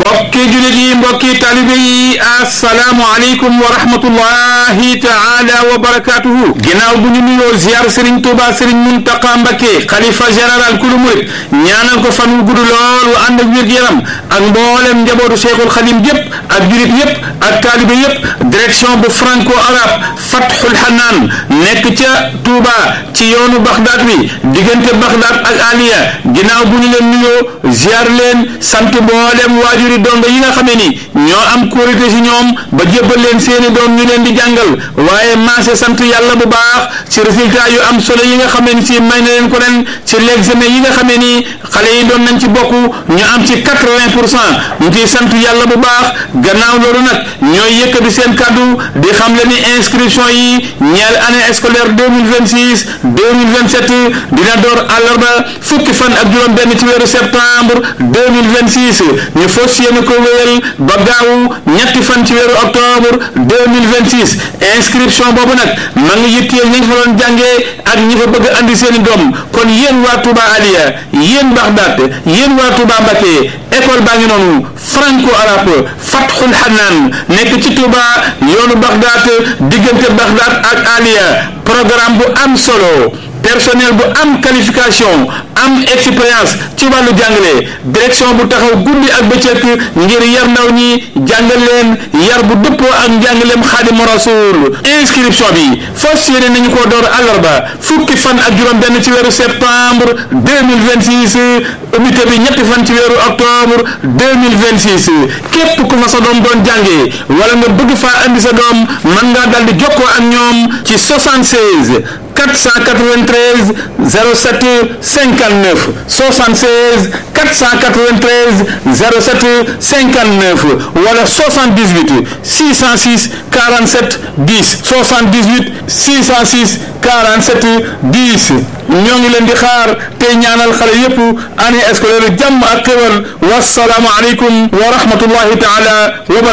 mbokki julit yi mbokki talibe yi assalaamu aleykum wa rahmatullahi taala wa barakatuhu ginnaaw bu ñu nuyoo ziar Serigne Touba Serigne Muntaqa Mbakke xalifa général kulu murit ñaanal ko fan wu gudd lool wu ànd ak wér-gu-yaram ak mboolem njabootu Cheikhul Xadim yépp ak julit yépp ak talibe yépp direction bu franco arabe Fathul Hanaan nekk ca Touba ci yoonu Bagdad bi diggante Bagdad ak Aliya ginnaaw bu ñu leen nuyoo ziar leen sant mboolem waajuri dongo yi nga xamee ni ñoo am kóorite si ñoom ba jébbal leen seeni doom ñu leen di jàngal waaye maase sant yàlla bu baax ci résultat yu am solo yi nga xamee ni si may na leen ko ren ci l'examen yi nga xamee ni xale yi doon nañ ci bokk ñu am ci quatre-vingt pour cent ñu ciy sant yàlla bu baax gannaaw loolu nag ñooy yëkkati seen kàddu di xam le ni inscription yi ñeel année scolaire deux mille vingt six deux mille vingt sept dina door àllarba fukki fan ak juróom benn ci weeru septembre deux mille vingt six ñu fas yéene ko wéyal ba gaawu ñetti fan ci weeru octobre deux mille vingt six inscription boobu nag ma ngi yitteel ñi nga fa doon jàngee ak ñi fa bëgg andi seeni doom kon yéen waa Touba Aliya yéen Baxdaat yéen waa Touba Mbakke école baa ngi noonu franco arabe Fathul Hanaan nekk ci Touba yoonu Baxdaat diggante Baxdaat ak Aliya programme bu am solo personnel bu am qualification am expérience ci wàllu jàngale direction bu taxaw guddi ak bëccëg ngir yar ndaw ñi jàngal leen yar bu dëppoo ak njàngaleem xaadimu rasul inscription bi fas yéene nañu ko door àllarba fukki fan ak juróom benn ci weeru septembre 2026 unité bi ñetti fan ci weeru octobre 2026 képp ku fa sa doom doon jàngee wala nga bëgg faa andi sa doom mën ngaa dal di jokkoo ak ñoom ci 76 493 07 59 76 493 07 59 wala 78 606 47 10 78 606 47 10 ñoo ngi leen di xaar tey ñaanal xale yépp année scolaire jàmm ak xéwal wasalaamu aleykum wa rahmatullahi taala wa